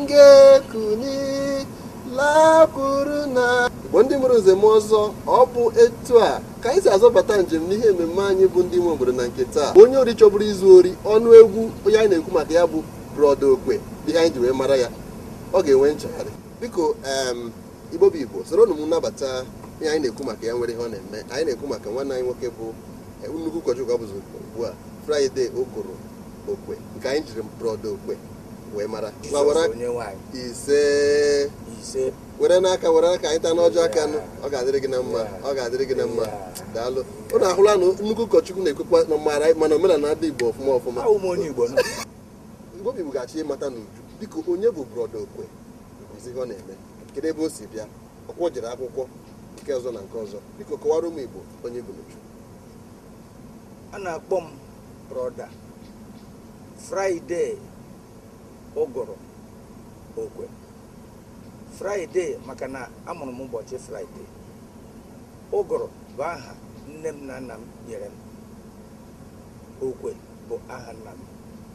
ga-ekuni lakwuru na igbo ndị mụrụ nze m ọzọ ọ bụ etu a ka anyị si azọbata njem n'ihe mmemme anyị bụ ndị nwe obodo na nke taa onye ori chọburu izu ori ọnụ egwu onye anyị na-ekwu maka ya bụ brọda okwe ihe anyị ji wee mara ya ọ ga-enwe nchegharị biko em igbo bụ igbo soro unu m nnabata ihe anyị na-ekwu maka ya nwere ihe ọ na-eme anyị na-ekwu maka nwanne anyị nwoke bụ eh, nnukwu ụkọchukwu ọ bụzi ugbu a fraịde okoro okwe nke anyị jiri brọda okwe wee mara ma were aka onye nwanyị ise ise were n'aka were aka anyị taa n'ọjọọ aka nụ ọ ga-adịrị gị na mma ọ ga-adịrị gị na mma daalụ ụnụ ahụla na nnukwu ụkọchukwu na-ekwekwa na mara mana omenala ndị igbo ọfụma ọfụma ahụ m onye igbo nọ igbo bụ ga-achọ ịmata n'uju biko onye bụ brọda okwe ezi ihe ọ na-eme kedu ebe o si bịa ọkwọ jere akwụkwọ nke ọzọ na nke ọzọ biko kọwara ụmụ igbo onye bụ n'uju a na-akpọ m brọda fraịde ụgụrụ okwe fraịde maka na amụrụ m ụbọchị fraịde ụgụrụ bụ aha nne m na nna m nyere m okwe bụ aha nna m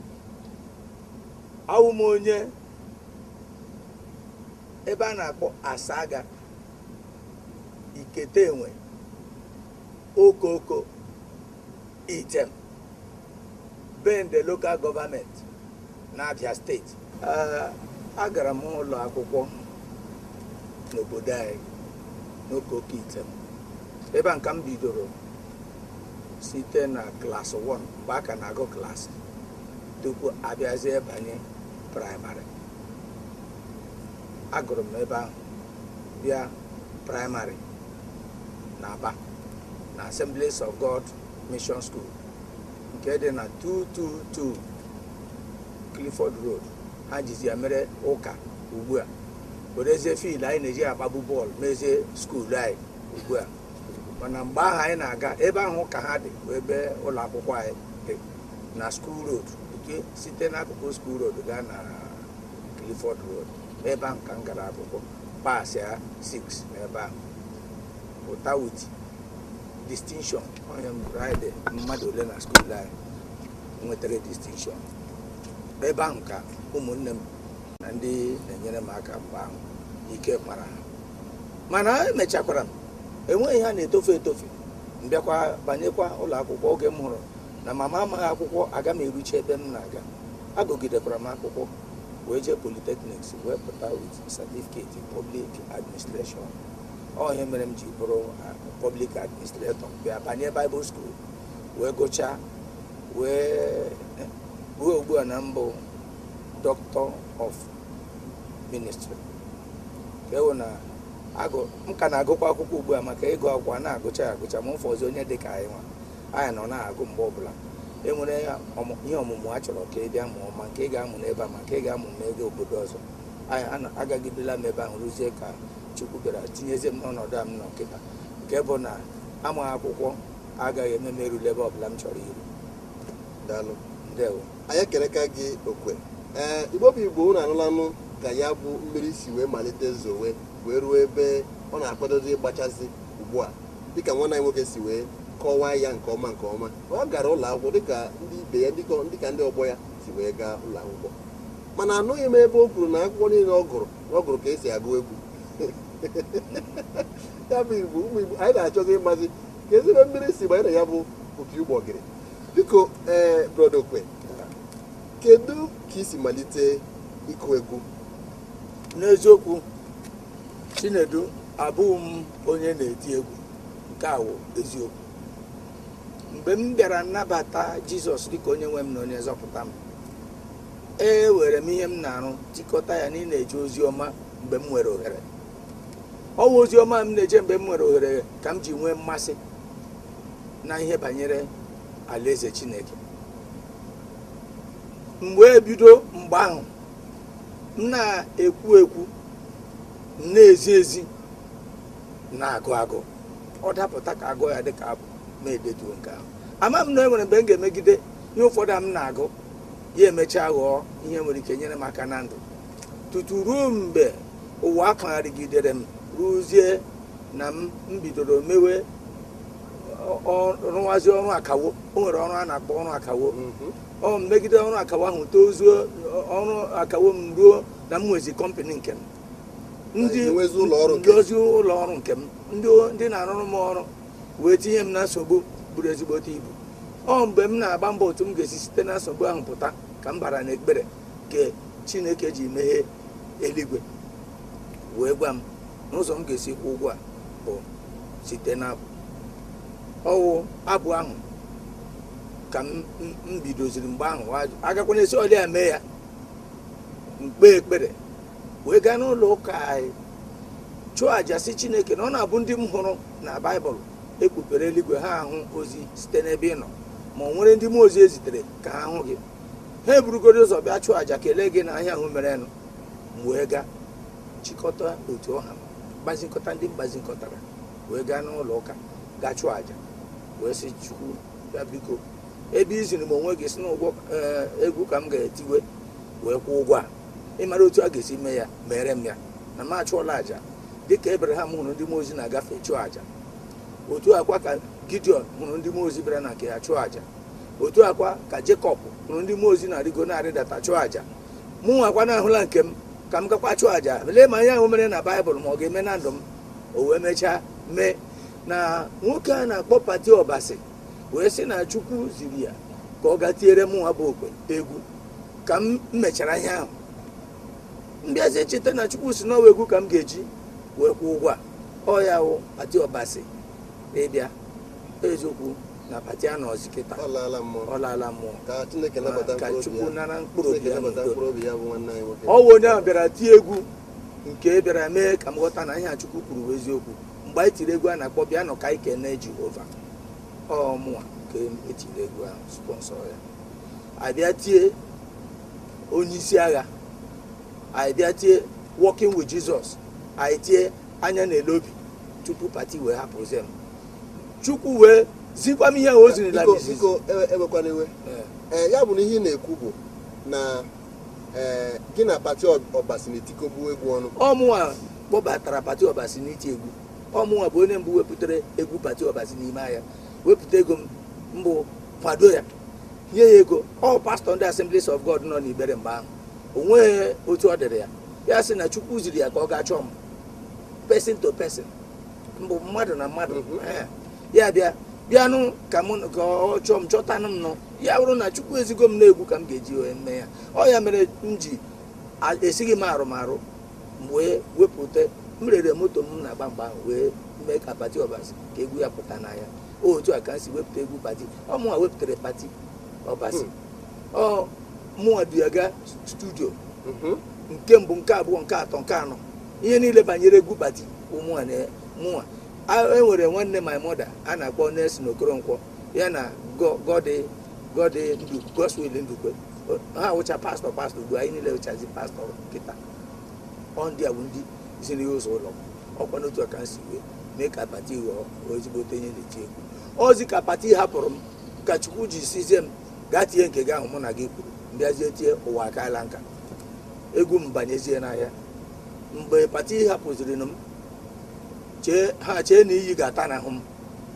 awụ m onye ebe a na-akpọ asaga ikete enwe okoko item bende local government n'abia steeti Ee, agara m ụlọ akwụkwọ n'obodo anyị n'okoko item ebe a nka m bidoro site na klas 1 mgbe a ka na-agụ klaasị tupu abịazie banye praịmarị agụrụ m ebe ahụ bịa praịmarị na aba na assemblies of god mission school nke dị na 222 clifford road ha jizi ya mere ụka ugbu a werezie field anyị na-eji agbagbu bọọlụ mezie skuulu anyị ugbu a mana mgbe ahụ anyị na-aga ebe ahụ ka ha dị bụ ebe ụlọ akwụkwọ anyị dị na school road nke site n'akụkụ school road gaa na clifford road ebe ahụ ka m gara akwụkwọ pasịa 6 n'ebe ahụ pụta wit distinction onye fraịde mmadụ ole na skuul anyị nwetara distinction ebe ahụ ka ụmụnne m na ndị na-enyere m aka mgbe ahụ ike kpara ha mana emechakwara m enweghị ha na-etofe etofe mbịakwa banyekwa ụlọ akwụkwọ oge m hụrụ na mama amaghị akwụkwọ aga m eruche ebe m na-aga agụgidekwara m akwụkwọ wee jee polytechnics wee pụta with certificate in public administration ọ ihe mere m ji bụrụ uh, public administrator bịa banye bible school wee gụchaa wee ruo ugbu a na mbụ doctor of ministry ka ewu na agụ m ka na-agụkwa akwụkwọ ugbu a maka ịgụ akwụkwọ a na-agụcha ya agụcha ma ụfọdụ onye dị ka anyị nwa anyị nọ na-agụ mgbe ọbụla enwere ọmụ- ihe ọmụmụ a chọrọ ka ị bịa mụọ ma nke ị ga-amụ n'ebe a ma nke ị ga-amụ n'ego obodo ọzọ anyị ana- agagidela m ebe ahụ rụzie ka chukwu bịara tinyezie m n'ọnọdụ a m nọ nkịta nke bụ na amaghị akwụkwọ agaghị eme m erule ebe ọbụla m chọrọ iru daalụ ndewo anyị ekereka gị okwe ee igbo bụ igbo unu anụlanụ ka ya bụ mmiri si wee malite zowe wee ruo ebe ọ na-akwadozi ịgbachazi ugbu a dịka nwanne anyị nwoke si wee kọwaa ya nke ọma nke ọma ọ gara ụlọ akwụkwọ dịka ndị ibe ya dịka dịka ndị ọgbọ ya si wee gaa ụlọ akwụkwọ mana anụghị m ebe o kwuru na akwụkwọ niile ọ gụrụ na ọ gụrụ ka esi agụ egwu ya bụ igbo ụmụ igbo anyị na-achọzi ịmazi ka ezigbo mmiri si banye na ya bụ opi ụgbọgịrị biko ee brọda okwe kedu ka isi malite ịkụ egwu n'eziokwu chinedu abụghị m onye na-eti egwu nke awụ eziokwu mgbe m bịara nnabata jizọs dịka onye nwe m na onye nzọpụta m e were m ihe m na-arụ tikọta ya na ị na-eje ozi ọma mgbe m nwere ohere ọwa ozi ọma m na-eje mgbe m nwere ohere ka m ji nwee mmasị na ihe banyere alaeze chineke mgbe ebido mgbe ahụ m na-ekwu ekwu m na-ezi ezi na-agụ agụ ọ dapụta ka agụ ya dịka abụ ma edetuo nke ahụ ama m na e nwere mgbe m ga-emegide ihe ụfọdụ a m na-agụ ya emechaa ghọọ ihe nwere ike nyere m aka na ndụ tutu ruo mgbe ụwa akpagharịgidere m rụzie na m m bidoro mewe ọ- ọ- rụwazie ọrụ akawo o nwere ọrụ a na-akpọ ọrụ akawo ọ megide ọrụ akawo ahụ tozuo ọrụ akawo m ruo na m nwezi kọmpanị nke m ndị Na inwezi ụlọ ọrụ nke m. ndozi ụlọ ọrụ nke m ndị ndị na-arụrụ m ọrụ wee tinye m na nsogbu buru ezigbote ibu ọ mgbe m na-agba mbọ otu m ga-esi site na nsogbu ahụ pụta ka m bara n'ekpere ka chineke ji meghee eluigwe wee gwa m n'ụzọ m ga-esi kwụ ụgwọ a bụ site n'abụ ọwụ abụ ahụ ka m m- m bidoziri mgbe ahụ ajụ- agakwana esi ọlịa ya mee ya mkpe ekpere wee gaa n'ụlọ ụka anyị chụọ àjà si chineke na ọ na-abụ ndị m hụrụ na baịbụl ekpupere eluigwe ha ahụ ozi site n'ebe ị nọ ma ọ nwere ndị mmụọ ozi ezitere ka ha hụ gị ha eburugoro ụzọ bịa chụọ àjà kelee gị na ahịa ahụ merenụ m wee gaa chịkọta otu ọha m gbazikọta ndị mgbazikọtara wee gaa n'ụlọ ụka gaa chụọ àjà wee sị chukwu ya biko ebe iziri m onwe gị si n'ụgwọ ee, egwu ka m ga-etiwe wee kwụọ ụgwọ a ịmara otu a ga-esi mee ya mere m ya na m achụọla àjà dịka ebraham hụrụ ndị mmụọ ozi na-agafe chụọ àjà otu akwa ka gideon hụrụ ndị mmụọ ozi bịara na nke ya chụọ àjà otu akwa ka jekọb hụrụ ndị mmụọ ozi na-arịgo na-arịdata chụọ àjà mụ nwakwa na-ahụla nke m ka m gakwa chụọ àjà lee ma ihe ahụ mere na baịbụl ma ọ ga-eme na ndụ m o wee mechaa mee na nwoke a na-akpọ pati ọbasi wee sị na chukwu ziri ya ka ọ gaa tiere mụnwa bụ okwe egwu ka m mechara ihe ahụ mbịazi cheta na chukwu si n'ọwa egwu ka m ga-eji wee kwụ ụgwọ a ọ ya wụ pati ọbasi ịbịa eziokwu na pati a nọzi kịta ọ laala mmụọ ọ laala mmụọ ka chineke nabata ka mkpụrụ obi chukwu ya nara mkpụrụ obi chineke ya nabata n'udo mkpụrụ obi ya bụ nwanne anyị nwoke ọ wụ onye ahụ bịara tie egwu nke bịara mee ka m ghọta na ihe a chukwu kwuru bụ eziokwu mgbe anyị tiri egwu a na-akpọ bịa nọ ka anyị kene jehova ọ mụnwa ka etiri egwu ahụ sponsọ ya abịa tie onye isi agha anyị bịa tie working with jesus anyị tie anya na-ele obi tupu pati wee hapụzie m chukwu wee zikwa m ihe ahụ o zirila m biko izizi biko ewe- ewekwana iwe Ee. ee ya bụ na ihe ị na-ekwu bụ na ee gị na pati ọbasi na-etikọgbu egwu ọnụ ọmụnwa kpọbatara pati ọbasi n'iti egwu ọmụnwa bụ onye mbụ wepụtara egwu pati ọbasi n'ime ahịa wepụta ego m mbụ kwado ya nye ya ego ọ pastọ ndị assemblies of god nọ n'ibere mgbe ahụ o nweghị otu ọ dịrị ya ya sị na chukwu ziri ya ka ọ gaa chọọ m person to person mbụ mmadụ na mmadụ Mhm. Ee. ya bịa bịanụ ka mụ ka ọ chọọ m chọtanụ m nụ ya bụrụ na chukwu ezigo m na-egwu ka m ga-eji wee mee ya ọ ya mere m ji a- esighị m arụmarụ m wee wepụta m rere moto m na-agba mgbe ahụ wee mee ka pati ọbasi ka egwu ya pụta n'anya otu a ka m si wepụta egwu pati ọ mụnwa wepụtara pati ọbasi ọ mụnwa du ya gaa studio Mhm. nke mbụ nke abụọ nke atọ nke anọ ihe niile banyere egwu pati ụmụnwa na mụnwa A- enwere nwanne my mother a na-akpọ Nelson Okoronkwo ya na Go- gọdị gọdị ndu Godswill ndukwe O- ha wụcha pastọ pastọ ugbu anyị niile wụchazi pastọ kịta ọ ndị a bụ ndị ziri ya ụzọ ụlọ ọkwa n'otu a ka m si wee mee ka pati ghọọ ezigbote ihe na-eti egwu ozi ka pati hapụrụ m ka chukwu ji sizie m gaa tie nke gị ahụ mụ na gị kwuru mbịazie tie ụwa akaala nka egwu m banyezie n'ahịa mgbe pati hapụziri m chee ha chee na iyi ga-ata n'ahụ m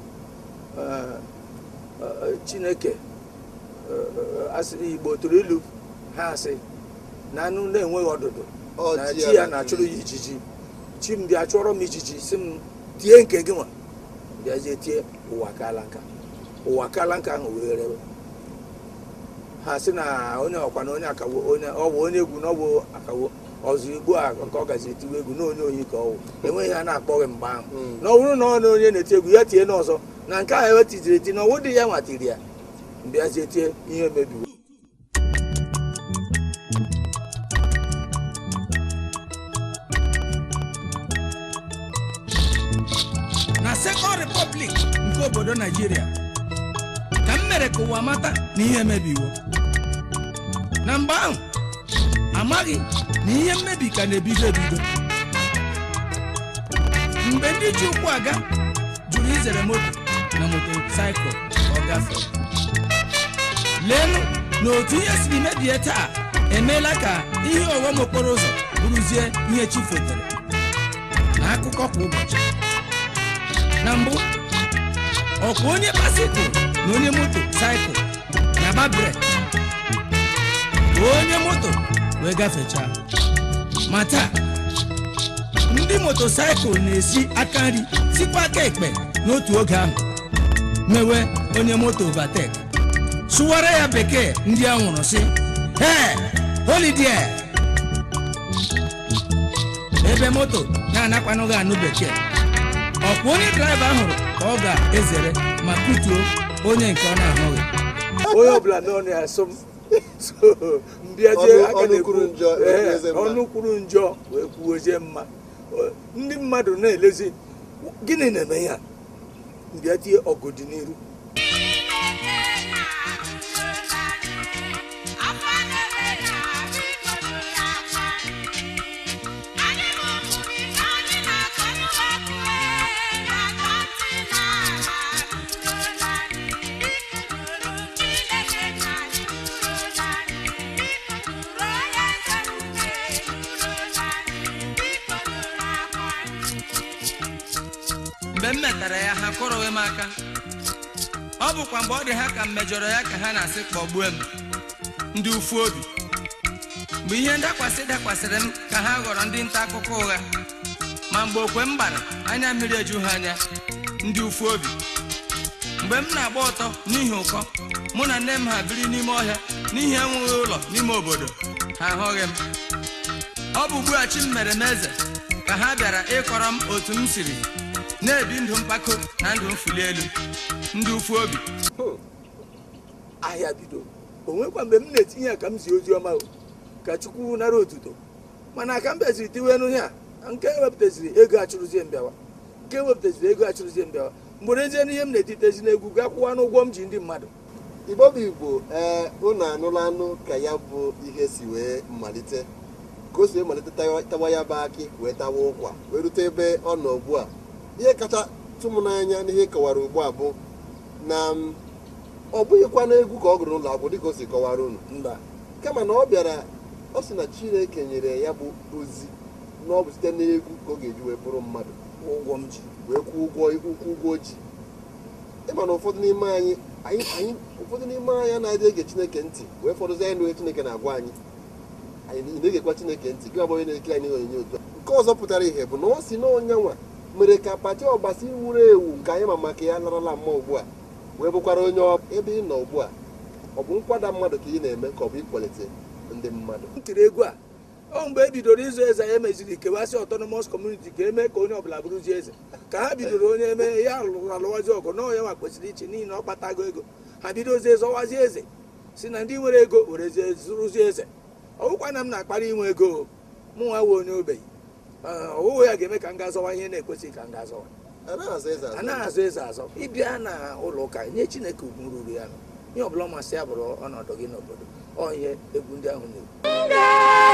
Ee, ee, chineke ee, asị igbo tụrụ ilu ha asị na anụ na-enweghị ọdụdụ Ọ na ji chi ya ya na-achụrụ ya ijiji chi m bịa chụọrọ m ijiji si m tie nke gị nwa bịazie tie ụwa kaala nka ụwa kaala nka ahụ wee rewe ha sị na onye ọkwa na onye akawo onye ọ bụ onye egwu na ọ bụ akawo ọzọ igbo a nke ọ gazi etiwe egwu na onye oyi ka ọ wụ enweghị ha na-akpọghị mgbe ahụ Mm. na ọ bụrụ na ọ na onye na-eti egwu ya tie n'ọzọ na nke ahụ ewetiziri eti na ọwụ dị ya nwatiri ya mbịazie tie ihe mebiwo na second republic nke obodo naijiria ka m mere ka ụwa mata na ihe emebiwo na mgbe ahụ amaghị na ihe mmebi ka na-ebido ebido mgbe ndị ji ụkwụ aga jụrụ izere moto na motosaịkụl ọ gafee leenụ na otu ihe siri mebie taa emeela ka ihe ọghọm okporo ụzọ bụrụzie ihe chi fetere na akụkọ kwa ụbọchị na mbụ ọkwa onye basikụl na onye moto saịkụl na-agba brek onye moto wee gafechaa ma taa ndị motosaịkụl na-esi aka nri sikwa aka ekpe n'otu oge ahụ mewe onye moto overtake sụwara ya bekee ndị a nwụrụ sị hey holiday ebe moto na-anakwanụghị anụ bekee ọkwa onye draiva hụrụ ka ọ ga-ezere ma kutuo onye nke ọ na-ahụghị onye ọbụla n'ọnụ ya asụ m so mbịazie Ọnụ- aka ọnụ na-ekwu kwuru njọ, ee, ekwuozie mma. ọnụ kwuru njọ wee kwuozie mma O- ndị mmadụ na-elezi gịnị na-eme ya mbịa tie ọgụdị n'iru mgbe m metara ya ha kụrụghị m aka ọ bụkwa mgbe ọ dị ha ka m mejọrọ ya ka ha na-asị kpọgbue m ndị ufu obi mgbe ihe ndakwasị dakwasịrị m ka ha ghọrọ ndị nta akụkọ ụgha ma mgbe okwe m gbara anya mmiri eju ha anya ndị ufu obi mgbe m na-agba ọtọ n'ihi ụkọ mụ na nne m ha biri n'ime ọhịa n'ihi enweghị ụlọ n'ime obodo ha ahụghị m ọ bụ ugbu a chi m mere m eze ka ha bịara ịkọrọ m otu m siri na-ebi ndụ mpako na ndụ mfuli elu ndị ufu obi ahịa bido o nwekwa mgbe m na-etinye ya ka m zi ozi ọma o, ka chukwu nara otuto mana ka m bịaziri tiwe nụ ya nke ewepụtaziri ego achụrụzie mbịawa nke ewepụtaziri ego achụrụzie mbịawa mgbe ezie n'ihe m na-etitezi n'egwu ga kwụwa n'ụgwọ m ji ndị mmadụ igbo bụ igbo ee unu anụla anụ ka ya bụ ihe si wee malite ka o si wee malite tawa tawa ya bụ akị wee tawa ụkwa wee rute ebe ọ nọ ugbu a ihe kacha tụ m n'anya n'ihe kọwara ugbu a bụ na m, ọ bụghịkwa n'egwu ka ọ gụrụ n'ụlọ akwụkwọ dịka o si kọwara unu mba kama na ọ bịara ọ sị na chineke nyere ya bụ ozi na ọ bụ site n'egwu ka ọ ga-eji wee bụrụ mmadụ ụgwọ m ji wee kwụ ụgwọ ụkwụ ụgwọ ji ịma na ụfọdụ n'ime anyị anyị anyị ụfọdụ n'ime anyị anaghị ege chineke ntị wee fọdụzi anyị n'oge chineke na-agwa anyị anyị ị na-egekwa chineke ntị gị abụghị na-ekiri anyị onyonyo otu a nke ọzọ pụtara ihe bụ na ọ si n'ọnya nwa mere ka pati ọgbasi wuru ewu nke anyị ma maka ya larala mma ugbu a wee bụkwara onye ọ- ebe ị nọ ugbu a ọ bụ nkwada mmadụ ka ị na-eme ka ọ bụ ịkwalite ndị mmadụ m tiri egwu a ọ mgbe e bidoro ịzụ eze ya meziri kewasị autonomous community ka eme ka onye ọbụla bụrụzie eze ka ha bidoro onye eme ya lụrụ alụwazi ọgụ na ya nwa kwesịrị iche n'ihi na ọ kpatago ego ha bidozie zọwazie eze si na ndị nwere ego werezie zụrụzie eze ọ bụkwa na m na-akpara inwe ego mụ nwa wee onye ogbenye Ee, ọwụwa ya ga-eme ka m ga-azọwa ihe na-ekwesịghị ka m ga-azọwa anaghị azụ eze azụ anaghị azụ eze azọ ịbịa na ụlọ ụka nye chineke ugwu ruru ya nọ ihe ọbụla masị ya bụrụ ọnọdụ gị n'obodo ọ ihe egwu ndị ahụ na-ekwu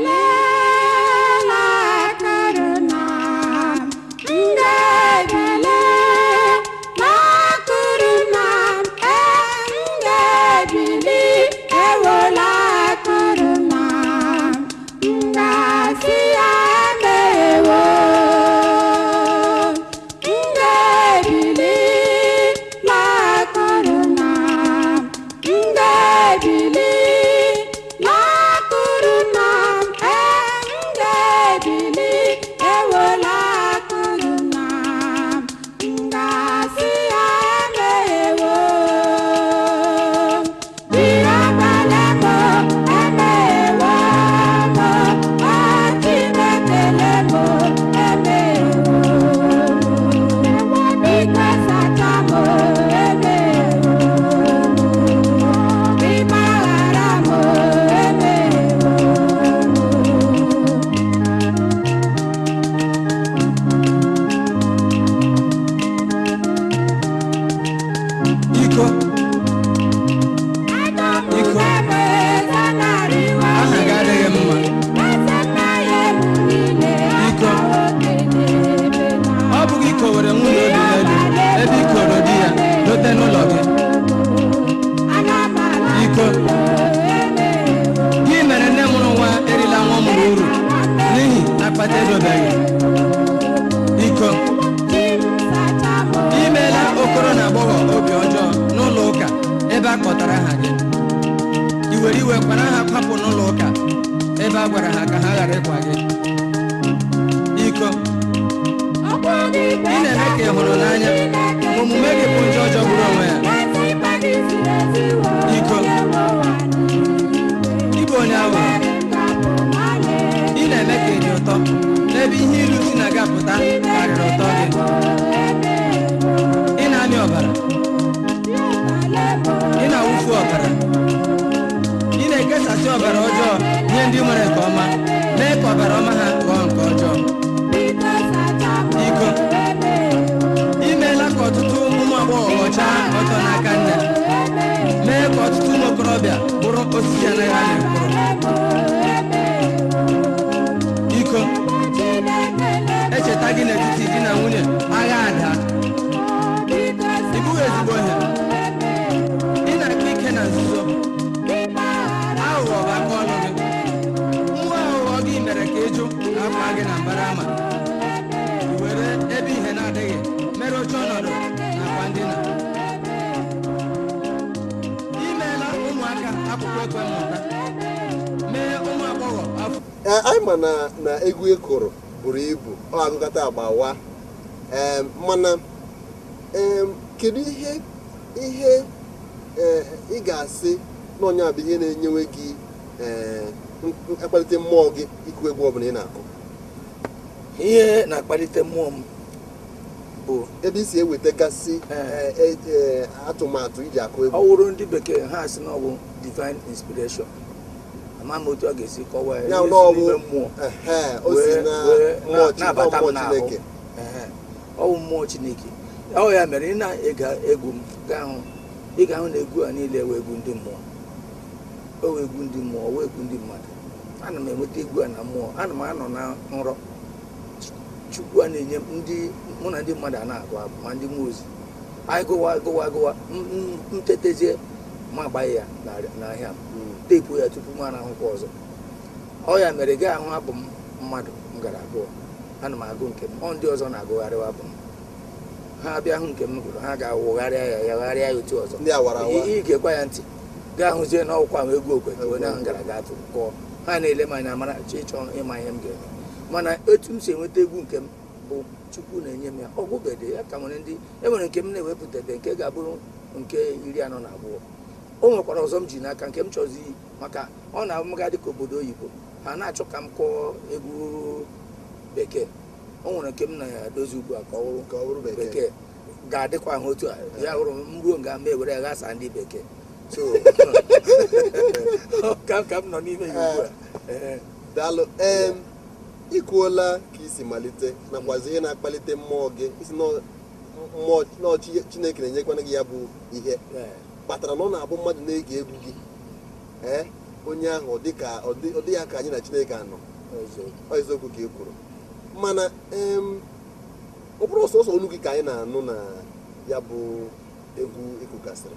iko iko aha gị adịghị mma iko ọ bụghị iko were nwunye obi n'elu ebe ikoro di ya dote n'ụlọ gị iko gị mere nne mụrụ nwa erila nwa ọ mụrụ uru n'ihi akpata edobeghị iko imeela okoro na agbọghọ obi ọjọọ n'ụlọ ụka ebe a kpọtara aha gị i were iwe kwara ha kwapụ ebe a gwara ha ka ha ghara ịkwa gị iko ị na-eme ka ị hụrụ n'anya ma omume gị bụ njọ jọgburu onwe ya iko ịbụ onye aghụghọ ị na-eme ka ị dị ụtọ n'ebe ihe ilu si na-agapụta karịrị ụtọ gị ị na-amị ọbara ị na-awụfu ọbara ị na-ekesasị ọbara ọjọọ nye ndị nwere nke ọma mee ka ọbara ọma ha ghọọ nke ọjọọ iko imeela ka ọtụtụ ụmụ agbọghọ ghọchaa ọtọ n'aka nne mee ka ọtụtụ ụmụ okorobịa bụrụ osisi anaghị amị mkpụrụ iko echeta gị n'etiti di na nwunye agha ada ị bụghị ezigbo ihe ị na-akpa ike na nzuzo aghụghọ bụ aka ọnụ gị nwa aghụghọ gị mere ka ịjụ akwa gị na mbara ama i were ebe ihe na-adịghị mere oche ọnọdụ nakwa ndina imeela ụmụaka akwụkwọ ekwe mmụta mee ụmụ agbọghọ afọ Ee, anyị ma na na egwu ị kụrụ buru ibu ọ agụkọta agbawa Em, mana em, kedu ihe ihe eh, ị ga-asị na onye a bụ ihe na-enyewe gị eh, m- akpalite mmụọ gị ịkụ egwu ọbụla ị na-akụ ihe na-akpalite mmụọ m bụ ebe i si ewetagasị Eh. eh, eh, atụmatụ iji akụ ọ egwu wụrụ ndị bekee ha si na ọ bụ divine inspiration ama m otu a ga-esi kọwaa ya ya ihe na si ọ bụ n'ime mmụọ ehe, o si wee- na wee mmụọ na- Chi- na-abata mmụọ m n'ahụ Chineke Ehe. ọ bụ mmụọ chineke ọ ya mere ị na-ege egwu m gaa hụ ị ga-ahụ na egwu a niile wee egwu ndị mmụọ o wee egwu ndị mmụọ wee egwu ndị mmadụ ana m enweta egwu a na mmụọ ana m anọ na nrọ chukwu a na-enye m ndị mụ na ndị mmadụ a na-agụ abụ ma ndị mmụọ ozi anyị gụwa gụwa gụwa m- m- m tetezie ma agbaghị ya n'arị- n'ahịa m Mm. teepu ya tupu m arahụkwa ọzọ ọ ya mere gaa ahụ abụ m mmadụ m gara abụọ ana m agụ nke m ọ ndị ọzọ na-agụgharịwa abụ m ha bịa hụ nke m gụrụ ha ga-awụgharịa ya ya gharịa ya otu ọzọ ndị awara awa ị gekwa ya ntị gaa hụzie na ọkwa m egwu okwe ka onye ahụ gara gaa tụrụ kọọ ha na-ele m anya mara chọ ịchọ ịma ihe m ga-eme mana etu m si enweta egwu nke m bụ chukwu na-enye m ya ọgwụbede ya ka nwere ndị enwere nke m na-ewepụtabe nke ga-abụrụ nke iri anọ na abụọ o nwekwara ọzọ m ji n'aka nke m chọzi iyi maka ọ na-amaga dịka obodo oyibo ha na-achọ ka m kọọ egwu bekee o nwere nke m na-edozi ugbu a ka ọ ka ọ bụrụ bụrụ bekee bekee ga-adịkwa ahụ otu a ya hụrụ m ruo nga m ewere ya ghasa ndị bekee so ka ka m nọ n'ime ya ugbu a Ee. daalụ em ikwuola ka isi malite nakwazi ihe na-akpalite mmụọ gị isi na mmụọ na chi- chineke na-enyekwana gị ya bụ ihe Ee. kpatara na ọ na-abụ mmadụ na-ege egwu gị ee onye ahụ ọ dị ka ọ dị- ọ dị ya ka anyị na chineke anọ Ọzọ. ọ eziokwu ka ị kwuru mana em ọ bụrụ sọsọ olu gị ka anyị na-anụ na ya bụ egwu ịkụgasịrị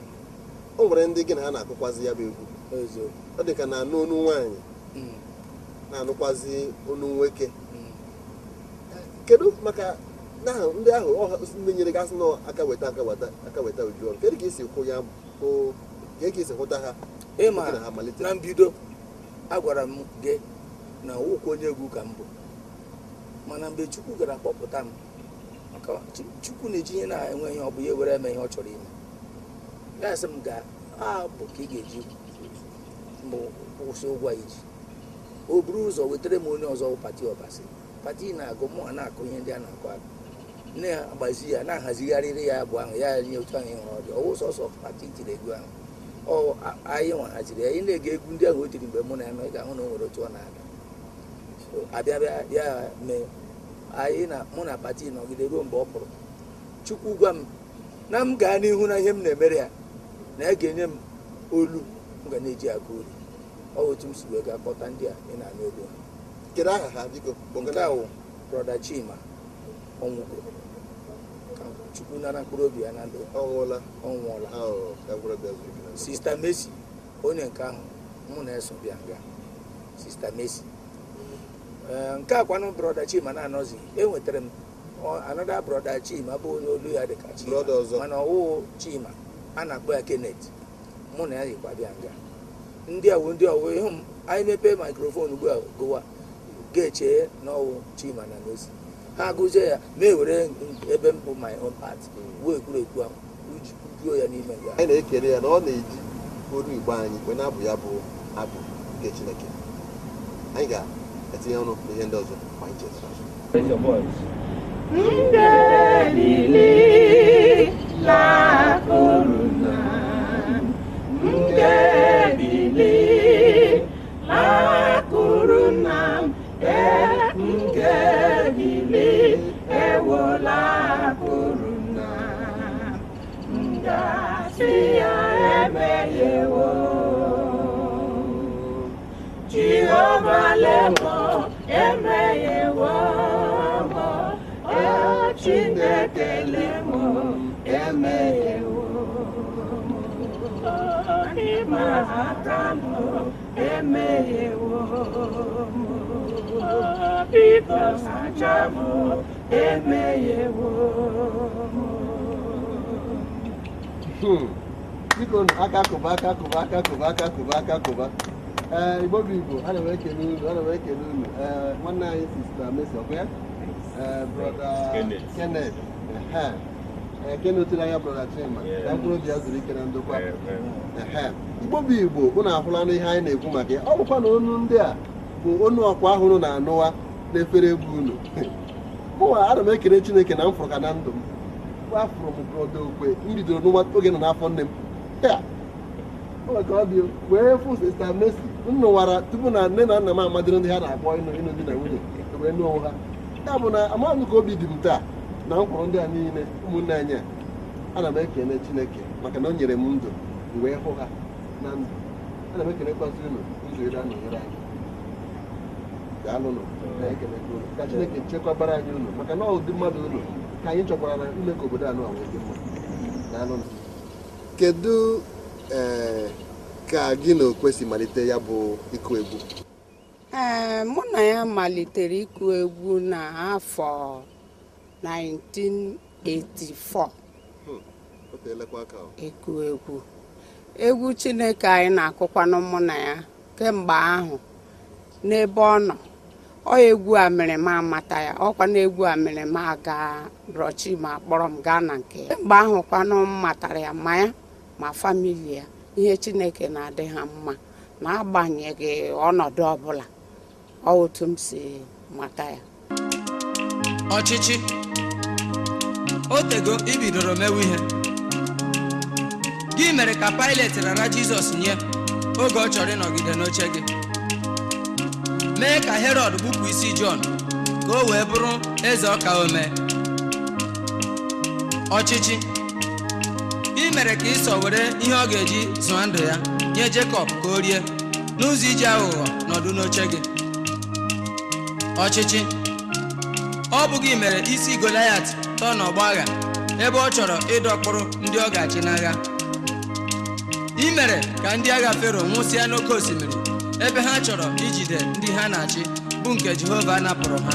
o nwere ndị gị na ha na-akụkwazi ya bụ egwu Ọzọ. ọ dị ka na-anụ onu nwaanyị Mm. na-anụkwazi onu nwoke Mm. kedu maka na ndị ahụ ọha ndị nyere gasị nọ aka weta aka weta aka weta uju ọrụ kedu ka esi hụ ya hụ ka ka esi hụta ha ịma oge na ha malite na mbido agwara m gị na nwokwu onye egwu ka m bụ mana mgbe chukwu gara kpọpụta m maka Chi- chukwu na-eji ihe na-enwe ihe ọ bụ ya were eme ihe ọ chọrọ ime ya sị m ga abụ ka ị ga-eji mbụ kwụsị ụgwọ a iji o buru ụzọ wetara m onye ọzọ bụ pati ọbasi pati na-agụ mụ a na-akụ ihe ndị a na-akụ akụ na-agbazi ya na-ahazigharịrị ya abụ ahụ ya nye otu anyị hụrụ ọ dị ọwụ sọsọ pati tiri egwu ahụ ọ a- anyị nwa haziri ya ị na-ege egwu ndị ahụ o tiri mgbe mụ na ya nọ ị ga-ahụ na o nwere otu ọ na-ada So, abịa bịa ya mee anyị na mụ na pati nọgide ruo mgbe ọ pụrụ chukwu gwa m na m gaa n'ihu na ihe m na-emere ya na ya ga-enye m olu m ga na-eji agụ uri ọ bụ otu m si wee gaa kpọta ndị a ị na-anụ ego ha kedu aha ha biko nke a wụ brọda chima ọnwụgo ka chukwu nara mkpụrụ obi ya na ndụ ọ nwụọla ọ nwụọla ahụ ka gwara bịa zuru ike na ndụ. sista Messi onye nke ahụ mụ na-eso bịa nga sista Messi Ee, nke a kwanụ brọda chima na-anọzi enwetara m ọ- anọda brọda chima bụ onye olu ya dịka chima Brọda ọzọ. mana ọwụ chima a na-akpọ ya Kenneth mụ na ya yikwa bịa nga ndị a wụ ndị ọwụ ịhụ m anyị mepee maikrofon ugbu a gụwa ga-eche n'ọwụ chima na n'ozi ha gụzie ya ma ewere ebe m bụ my own part wuo ekwurekwu ahụ uju- juo ya n'ime ya anyị na-ekele ya na ọ na-eji olu igbo anyị wee na-abụ ya bụ abụ nke chineke anyị ga-etinye ọnụ n'ihe ndị ọzọ ma anyị chetara Raise your voice. Jehovah lemo emeyewo mo o Chineke lemo emeyewo mo n'ime aka m emeyewo mo biko sacha m emeyewo mo Hmm. biko nụ, aka kụba aka kụba aka kụba aka kụba aka kụba ee igbo bụ igbo ana m ekele unu ana m ekele unu ee nwanne anyị sista mesi ọkụ ya ee brọda kenet ehe ee kenetụrụ anya brọda chima ka mkpụrụ obi ya zuru ike na ndokwa ehe igbo bụ igbo unu ahụla nụ ihe anyị na-ekwu maka ya ọ bụkwa na onu ndị a bụ onu ọkwa ahụ unu na-anụwa n'efere egwu unu mụnwa ana m ekele chineke na m fụrụ ka na ndụ m afụrụ m brọda okwe m bidoro n'ụwa oge nọ n'afọ nne m ya o nwere ka ọ dị o. wee fụ sista mesi m nụwara tupu na nne na nna m amadịrị ndị ha na-akpọ ịnụ ịnụ di na nwunye wee nụọ onwe ha ya bụ na amaghị m ka obi dị m taa na m kwụrụ ndị a niile ụmụnne anyị a ana m ekele chineke maka na o nyere m ndụ m wee hụ ha na ndụ ana m ekelekwazi unu ụzọ ire a na-enyere anyị daalụnụ na-ekelekwa unu ka chineke chekwabara anyị unu maka na ọ ụdị mmadụ unu ka anyị chọkwara na ime ka obodo anụ a wee dị mma daalụnụ kedu ee ka gị na okwesị malite ya bụ ịkụ egwu ee mụ na ya malitere ịkụ egwu n'afọ 1984 o teelekwa aka o. ịkụ egwu egwu chineke anyị na-akụkwanụ mụ na ya kemgbe ahụ n'ebe ọ nọ ọ egwu a mere m amata ya ọkwa na egwu a mere m aga rọchi ma kpọrọ m gaa na nke ya mgbe ahụ kwanụ m matara ya ma ya ma famili ya ihe chineke na-adị ha mma n'agbanyeghị ọnọdụ ọbụla ọ otu m si mata ya ọchịchị o tego ibidoro mewe ihe gị mere ka Pilet rara Jizọs nye oge ọ chọrọ ịnọgide n'oche gị mee ka Herọd gbupụ isi Jọn ka o wee bụrụ eze ọka ome ọchịchị ị mere ka ịsọ were ihe ọ ga-eji zụọ ndụ ya nye Jekọb ka o rie n'ụzọ iji aghụghọ nọdụ n'oche gị ọchịchị ọ bụghị mere isi Goliat tọọ n'ọgbọ agha ebe ọ chọrọ ịdọkpụrụ ndị ọ ga-achị n'agha ị mere ka ndị agha Fero nwụsịa n'oké osimiri ebe ha chọrọ ijide ndị ha na-achị bụ nke Jehova napụrụ ha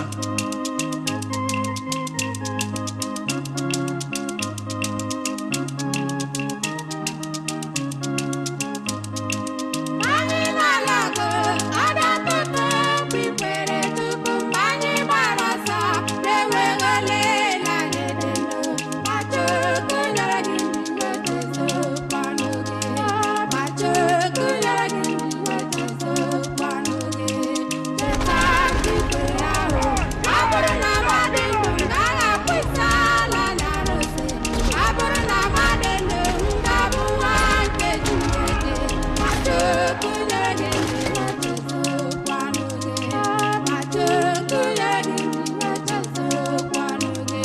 Anyị na-alago adapụta okwu ikpere tupu mgbe anyị gbara ọsọ na-enweghị olileanya dị ndụ. Ma Chukwu nyere gị ndụ wetazokwanụ gị. Ma Chukwu nyere gị ndụ wetazokwanụ gị. Cheta nke ikpere ahụ. Ọ bụrụ na mmadụ ndụ m gaghị akpụ isi ala n'arụsị. Ọ bụrụ na mmadụ ndụ m ga-abụ nwa nke Chineke. Ma Chukwu nyere gị ndụ wetazokwanụ gị. Ma Chukwu nyere gị ndụ wetazokwanụ gị.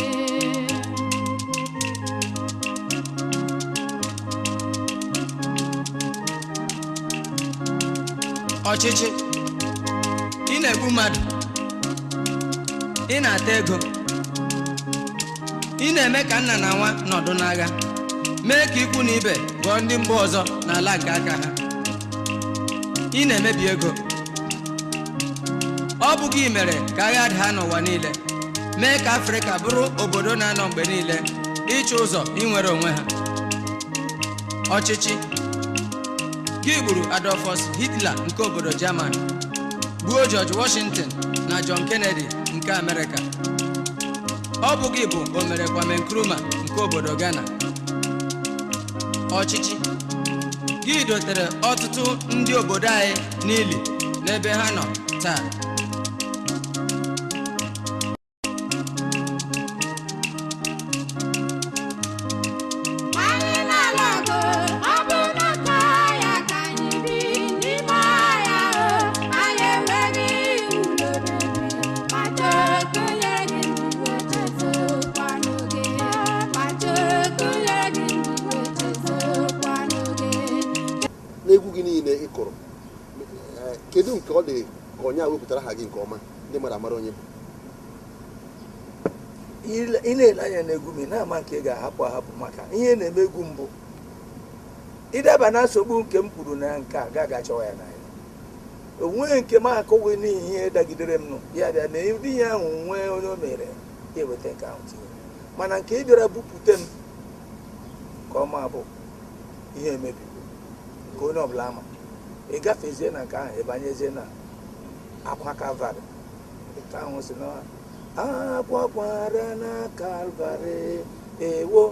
ọchịchị ị na-egbu mmadụ ị na-ata ego ị na-eme ka nna na nwa nọdụ n'agha mee ka ikwu na ibe ghọọ ndị mba ọzọ n'ala nke aka ha ị na-emebi ego ọ bụ gị mere ka agha daa n'ụwa niile mee ka afrịka bụrụ obodo na-anọ mgbe niile ịchụ ụzọ inwere onwe ha ọchịchị gị gburu adolfus hitler nke obodo german gbuo george washington na john kennedy nke amerịka ọ bụ gị bụ omere kwame nkrumah nke obodo ghana ọchịchị gị dotere ọtụtụ ndị obodo anyị n'ili n'ebe ha nọ taa anyị na-alụ ọgụ ọ bụ n'aka ya ka anyị bi n'ime ọhịa o anyị enweghị ụlọ obibi ma Chukwu nyere gị ndụ echezokwanụ gị ma Chukwu nyere gị ndụ echezokwanụ gị n'egwu gị niile ị kụrụ eh, kedu nke ọ dị ka onye a wepụtara aha gị nke ọma ndị mmadụ amara onye bụ Ile- ị na-ele anya n'egwu m ị na-ama nke ị ga-ahapụ ahapụ maka ihe na-eme egwu mbụ ịdaba na nsogbu nke m kwuru na nke a ga achọwa ya n'anya o nweghị nke m akụghị n'ihi ihe dagidere m nụ ya bịa na ụdị ihe ahụ nwee onye o mere ya eweta nke ahụ tinye mana nke ị bịara bupute m ka ọma bụ ihe emebigo nke onye ọbụla ama ị gafezie na nke ahụ ịbanyezie na akwa kalvarị nke ahụ si na akwakwara na kalvarị ewo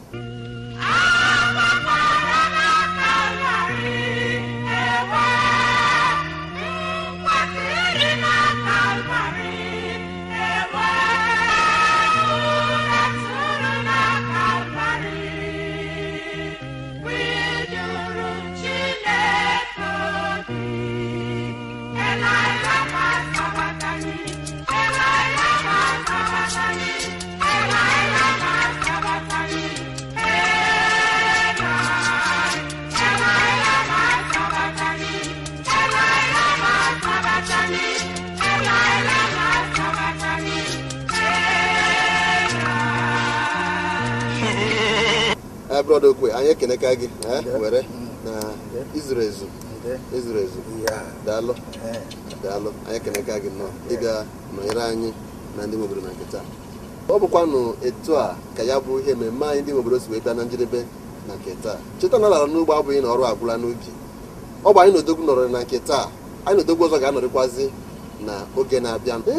Eh, brọda okwe anyị ekeneka gị eh, were na izuru ezu izuru ezu ya daalụ ee daalụ anyị ekeneka gị nnọọ ịbịa nọnyere anyị na ndị nwe obodo na nketa ọ bụkwanụ etu a ka ya bụ ihe mmemme anyị ndị nwe obodo si wee bịa na njedebe na nke taa cheta na lara n'ugbo abụghị na ọrụ agwụla n'ubi ọ bụ anyị na odogwu nọrọ na nke taa anyị na odogwu ọzọ ga-anọrịkwazi na oge na-abịa m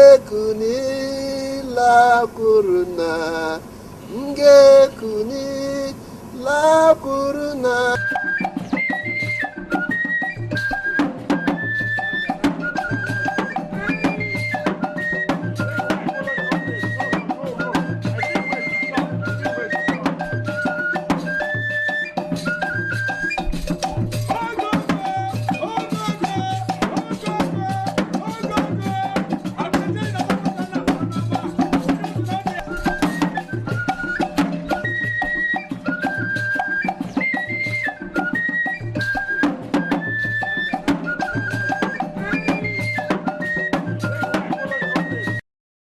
ga-ekunila na m ga-ekunila na